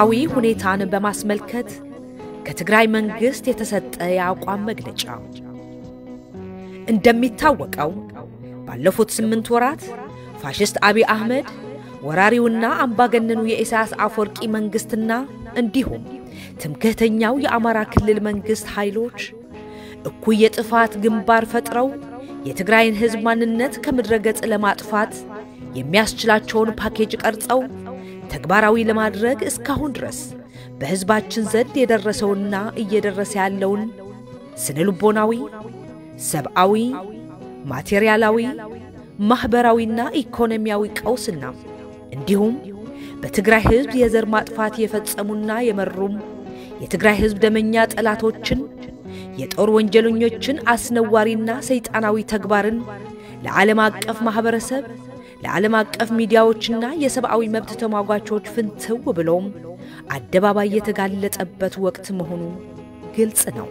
ወቅታዊ ሁኔታን በማስመልከት ከትግራይ መንግሥት የተሰጠ የአቋም መግለጫ። እንደሚታወቀው ባለፉት ስምንት ወራት ፋሽስት አቢይ አህመድ ወራሪውና አምባገነኑ የኢሳያስ አፈወርቂ መንግሥትና እንዲሁም ትምክህተኛው የአማራ ክልል መንግሥት ኃይሎች እኩይ የጥፋት ግንባር ፈጥረው የትግራይን ሕዝብ ማንነት ከምድረ ገጽ ለማጥፋት የሚያስችላቸውን ፓኬጅ ቀርጸው ተግባራዊ ለማድረግ እስካሁን ድረስ በሕዝባችን ዘንድ የደረሰውና እየደረሰ ያለውን ስነ ልቦናዊ፣ ሰብአዊ፣ ማቴሪያላዊ፣ ማኅበራዊና ኢኮኖሚያዊ ቀውስና እንዲሁም በትግራይ ሕዝብ የዘር ማጥፋት የፈጸሙና የመሩም የትግራይ ሕዝብ ደመኛ ጠላቶችን የጦር ወንጀለኞችን አስነዋሪና ሰይጣናዊ ተግባርን ለዓለም አቀፍ ማኅበረሰብ ለዓለም አቀፍ ሚዲያዎችና የሰብአዊ መብት ተሟጓቾች ፍንትው ብሎም አደባባይ የተጋለጠበት ወቅት መሆኑ ግልጽ ነው።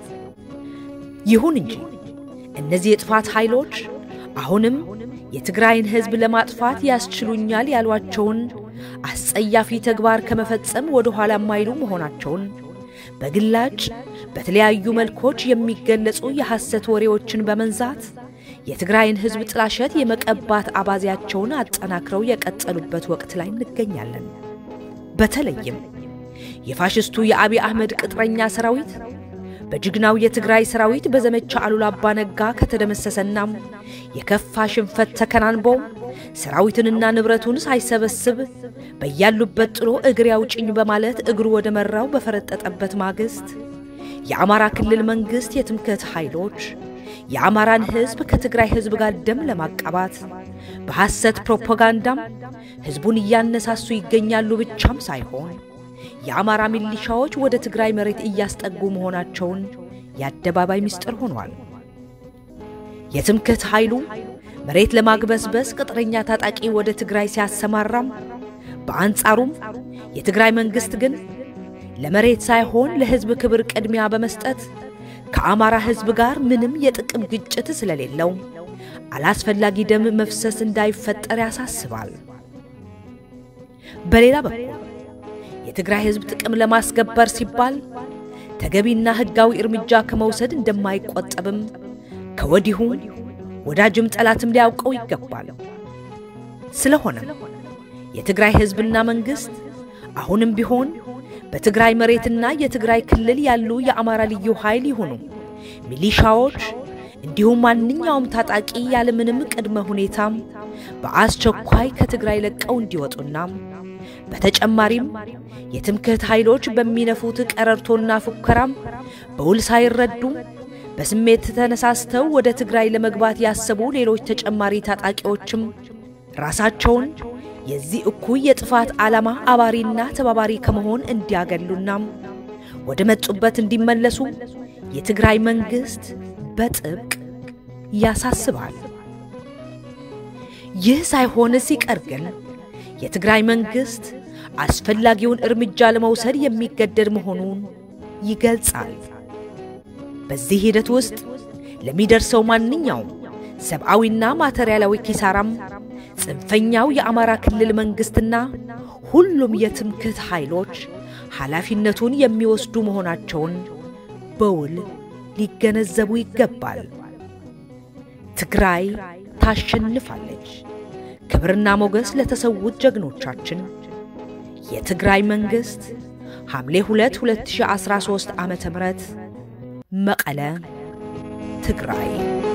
ይሁን እንጂ እነዚህ የጥፋት ኃይሎች አሁንም የትግራይን ሕዝብ ለማጥፋት ያስችሉኛል ያሏቸውን አስጸያፊ ተግባር ከመፈጸም ወደ ኋላ የማይሉ መሆናቸውን በግላጭ በተለያዩ መልኮች የሚገለጹ የሐሰት ወሬዎችን በመንዛት የትግራይን ሕዝብ ጥላሸት የመቀባት አባዜያቸውን አጠናክረው የቀጠሉበት ወቅት ላይ እንገኛለን። በተለይም የፋሽስቱ የአቢይ አህመድ ቅጥረኛ ሰራዊት በጀግናው የትግራይ ሰራዊት በዘመቻ አሉላ አባ ነጋ ከተደመሰሰናም የከፋ ሽንፈት ተከናንቦ ሰራዊትንና ንብረቱን ሳይሰበስብ በያሉበት ጥሎ እግሬ አውጭኝ በማለት እግሩ ወደ መራው በፈረጠጠበት ማግስት የአማራ ክልል መንግሥት የትምክህት ኃይሎች የአማራን ሕዝብ ከትግራይ ሕዝብ ጋር ደም ለማቃባት በሐሰት ፕሮፓጋንዳም ሕዝቡን እያነሳሱ ይገኛሉ ብቻም ሳይሆን የአማራ ሚሊሻዎች ወደ ትግራይ መሬት እያስጠጉ መሆናቸውን የአደባባይ ምስጢር ሆኗል። የትምክህት ኃይሉ መሬት ለማግበስበስ ቅጥረኛ ታጣቂ ወደ ትግራይ ሲያሰማራም፣ በአንጻሩም የትግራይ መንግሥት ግን ለመሬት ሳይሆን ለሕዝብ ክብር ቅድሚያ በመስጠት ከአማራ ሕዝብ ጋር ምንም የጥቅም ግጭት ስለሌለው አላስፈላጊ ደም መፍሰስ እንዳይፈጠር ያሳስባል። በሌላ በኩል የትግራይ ሕዝብ ጥቅም ለማስከበር ሲባል ተገቢና ሕጋዊ እርምጃ ከመውሰድ እንደማይቆጠብም ከወዲሁ ወዳጅም ጠላትም ሊያውቀው ይገባል። ስለሆነም የትግራይ ሕዝብና መንግሥት አሁንም ቢሆን በትግራይ መሬትና የትግራይ ክልል ያሉ የአማራ ልዩ ኃይል ይሁኑ ሚሊሻዎች፣ እንዲሁም ማንኛውም ታጣቂ ያለምንም ቅድመ ሁኔታም በአስቸኳይ ከትግራይ ለቀው እንዲወጡና በተጨማሪም የትምክህት ኃይሎች በሚነፉት ቀረርቶና ፉከራም በውል ሳይረዱ በስሜት ተነሳስተው ወደ ትግራይ ለመግባት ያሰቡ ሌሎች ተጨማሪ ታጣቂዎችም ራሳቸውን የዚህ እኩይ የጥፋት ዓላማ አባሪና ተባባሪ ከመሆን እንዲያገሉና ወደ መጡበት እንዲመለሱ የትግራይ መንግሥት በጥብቅ ያሳስባል። ይህ ሳይሆን ሲቀር ግን የትግራይ መንግሥት አስፈላጊውን እርምጃ ለመውሰድ የሚገደድ መሆኑን ይገልጻል። በዚህ ሂደት ውስጥ ለሚደርሰው ማንኛውም ሰብአዊና ማተሪያላዊ ኪሳራም ጽንፈኛው የአማራ ክልል መንግሥትና ሁሉም የትምክህት ኃይሎች ኃላፊነቱን የሚወስዱ መሆናቸውን በውል ሊገነዘቡ ይገባል። ትግራይ ታሸንፋለች። ክብርና ሞገስ ለተሰዉት ጀግኖቻችን። የትግራይ መንግሥት ሐምሌ 2 2013 ዓ.ም መቀለ ትግራይ